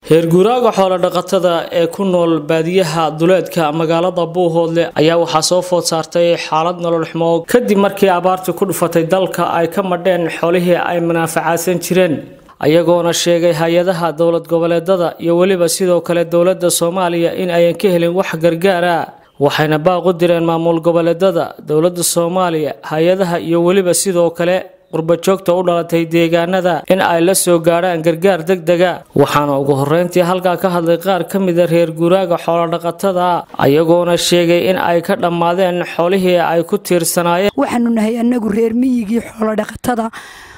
heerguuraaga xoolo-dhaqatada ee ku nool baadiyaha duleedka magaalada buuhoodle ayaa waxaa soo food saartay xaalad nolol xumo kadib markii abaartii ku dhufatay dalka ay ka madheen xoolihii ay munaafacaadsan jireen ayagoona sheegay hay-adaha dowlad goboleedada iyo weliba sidoo kale dowladda soomaaliya in ayan ka helin wax gargaara waxayna baaq u direen maamul goboleedada dowladda soomaaliya hay-adaha iyo weliba sidoo kale qurbajoogta u dhalatay deegaanada in ay la soo gaadhaan gargaar deg dega waxaana ugu horreyntii halkaa ka hadlay qaar ka mida reer guuraaga xoolodhaqatada ayagoona sheegay in ay ka dhammaadeen xoolihii ay ku tiirsanaayeen waxaanu nahay annagu reer miyigii xoolodhaqatada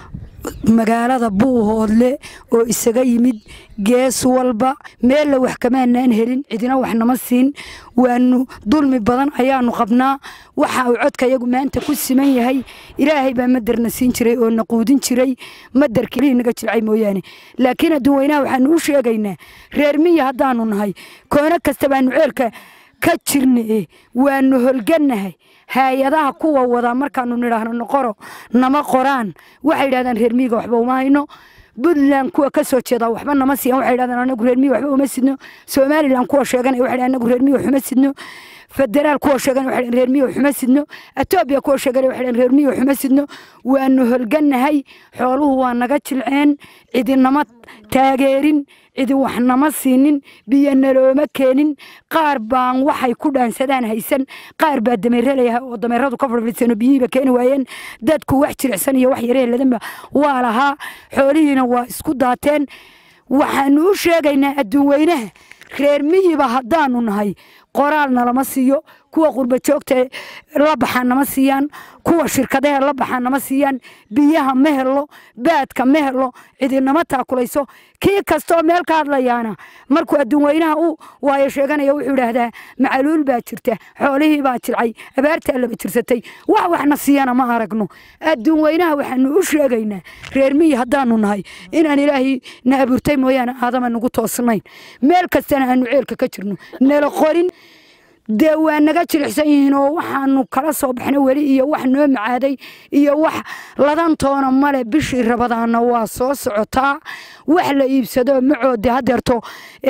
magaalada buuhoodle oo isaga yimid gees walba meella wax kamaanaan helin cidina wax nama siin waanu dulmi badan ayaanu qabnaa waxa uu codka yagu maanta ku siman yahay ilaahay baa maderna siin jiray oo na quudin jiray maderkii naga jilcay mooyaane laakiin adduunweynaha waxaanu u sheegaynaa reer miyi haddaanu nahay koono kasta baanu ceelka ka jirna waanu holgannahay hay-adaha kuwa wadaa markaanu nidhaahno noqoro nama qoraan waxay yidhahdaan reer miyiga waxba uma hayno puntland kuwa ka soo jeeda waxba nama siiyan waxay yidhahdaan anagu reer miyi waxba uma sidno somalilan kuwa sheeganaya waxay yidhahdaan anagu reer miyi waxuma sidno federaal kuwa sheeganaya waxay yidhahdaan reer miyi waxuma sidno etoobiya kuwa sheeganaya waxay yidhahdaan reer miyi waxuma sidno waanu holgannahay xooluhu waa naga jilceen cidinama taageerin cidi wax nama siinin biyo nalooma keenin qaar baan waxay ku dhaansadaan haysan qaar baa dameeralayaha oo dameeradu ka fadhiisano biyihiiba keeni waayeen dadku wax jilicsan iyo wax yareeladanba waa lahaa xoolihiina waa isku daateen waxaanu u sheegaynaa adduun weynaha reer miyiba haddaanu nahay qoraal nalama siiyo kuwa qurbajoogta la baxaan nama siiyaan kuwa shirkadaha la baxaan nama siiyaan biyaha ma helo baadka ma helo cidinama taakulayso kii kastoo meel ka hadlayaana markuu adduun weynaha u waayo sheeganaya wuxuu idhaahdaa macaluul baa jirta xoolihii baa jilcay abaartaa laba jirsatay wax waxna siiyana ma aragno adduun weynaha waxaanu u sheegaynaa reer miyi haddaanu nahay inaan ilaahay na abuurtay mooyaane aadama nagu toosnayn meel kastana aanu ceelka ka jirno nala qorin dee waa naga jilicsan yihiin oo waxaanu kala soo baxna weli iyo wax noo macaaday iyo wax ladantoona male bishii rabadaana waa soo socotaa wax la iibsado macoode hadeerto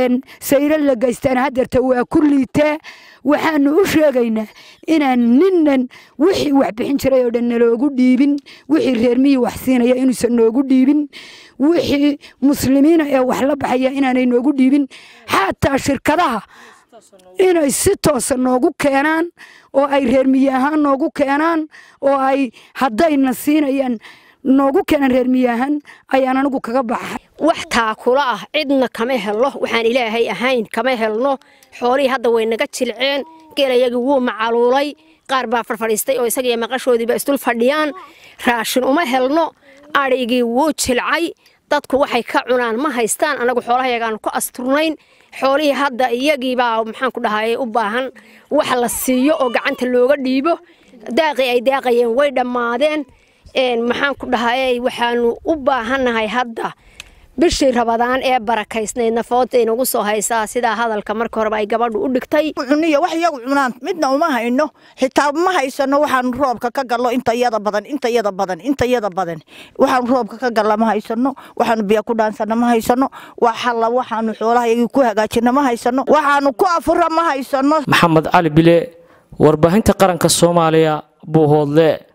sayro la geystaan hadeerto waa ku liitee waxaanu u sheegaynaa inaan ninnan wixii wax bixin jiray oo dhan naloogu dhiibin wixii reermihii wax siinaya inuusan noogu dhiibin wixii muslimiina ee wax la baxaya inaanay noogu dhiibin xataa shirkadaha inay si toosa noogu keenaan oo ay reermiye ahaan noogu keenaan oo ay haddayna siinayaan noogu keenaan reermiye ahaan ayaan anigu kaga baxay wax taakula ah cidna kama helno waxaan ilaahay ahayn kama helno xoolihii hadda way naga jilceen geelayagii wuu macaluulay qaar baa farfadhiistay oo isagiiyo maqashoodiiba isdul fadhiyaan raashin uma helno adhaygii wuu jilcay dadku waxay ka cunaan ma haystaan anagu xoolahayagaanu ku asturnayn xoolihii hadda iyagiibaa maxaan ku dhahay u baahan wax la siiyo oo gacanta looga dhiibo daaqii ay daaqayeen way dhammaadeen maxaan ku dhahay waxaanu u baahannahay hadda bishii rabadaan ee barakaysnayd nafoodta inagu soo haysaa sidaa hadalka marka horeba ay gabadhu u dhigtay cuniyo wax iyagu cunaan midna uma hayno xitaa ma haysano waxaanu roobka ka gallo inta iyada badan inta iyada badan inta iyada badan waxaanu roobka ka galla ma haysano waxaanu biyo ku dhaansana ma haysano waxalla waxaanu xoolahayagii ku hagaajina ma haysano waxaanu ku afura ma haysano maxamed cali bile warbaahinta qaranka soomaaliya buuhoodle